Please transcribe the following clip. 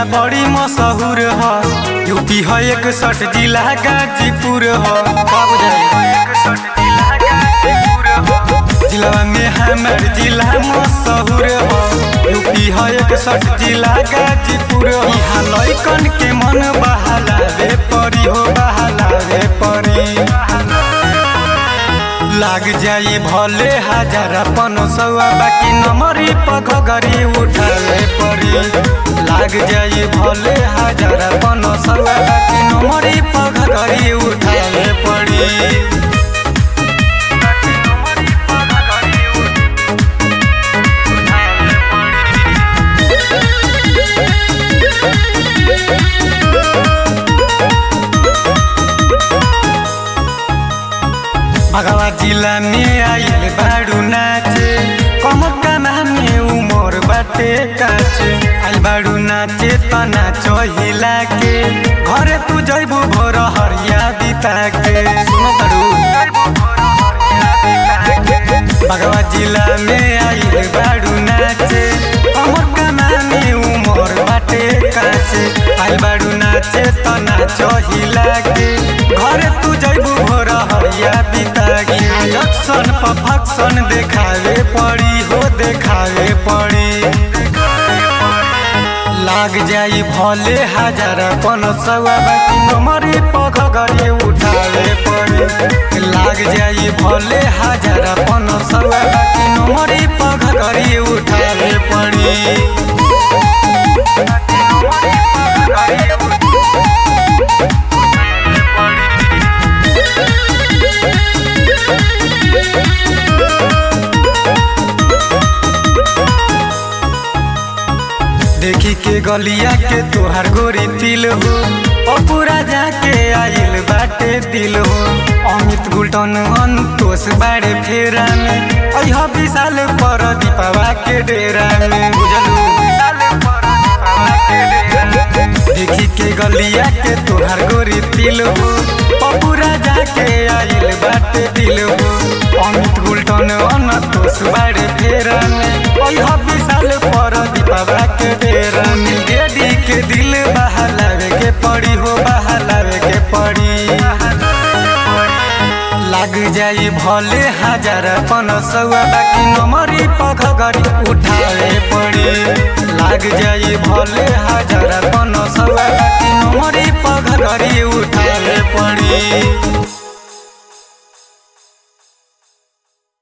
बड़ी मशहूर ह यूपी है एक सठ जिला गाजीपुर ह का बुझाई जिला में हमार जिला मशहूर ह यूपी है एक सठ जिला गाजीपुर ह यहाँ लइकन के मन बहलावे परी हो बहलावे परी लाग जाई भले हजार अपन सौआ बाकी नमरी पग गरी उठावे परी लाग जाई भले हजार अपन सौआ बाकी नमरी पग गरी उठावे पड़ी भगवा जिला में आइल बाड़ू नाचे कमर काना में उमर बाटे काचे आइल बाड़ू नाचे त नाच हिला के घरे तू जइबू भोर हरिया बिता के सुनो बाड़ू भगवा जिला में आइल बाड़ू नाचे कमर काना में उमर बाटे काचे आइल बाड़ू नाचे त नाच हिला के घरे तू जइबू भोर हरिया बिता के जक्सन पर फक्सन देखावे पड़ी हो देखावे पड़ी लाग जाई भले हजार पन सौआ बाकी नमरी पग गरी उठावे पड़ी लाग जाई भले हजार पन सौआ बाकी नमरी पग गरी उठावे पड़ी देखी के गलिया के तोहार गोरी तिल हो पूरा जाके आइल बाटे दिल हो अमित गुल्टन अंतोष बाड़े फेरा में अह विशाल पर दीपावा के डेरा में बुझलू देखी के गलिया के तोहार गोरी तिल हो पूरा जाके आइल बाटे दिल हो अमित गुल्टन अंतोष बाड़े फेरा में अह विशाल पर दीपावा के डेरा में गेडी के दिल बहलावे के पड़ी हो बहलावे के पड़ी लाग जाई भले हजार पन सौआ बाकी नमरी पग गरी उठावे पड़ी लाग जाई भले हजार पन सौआ बाकी नमरी पग गरी उठावे पड़ी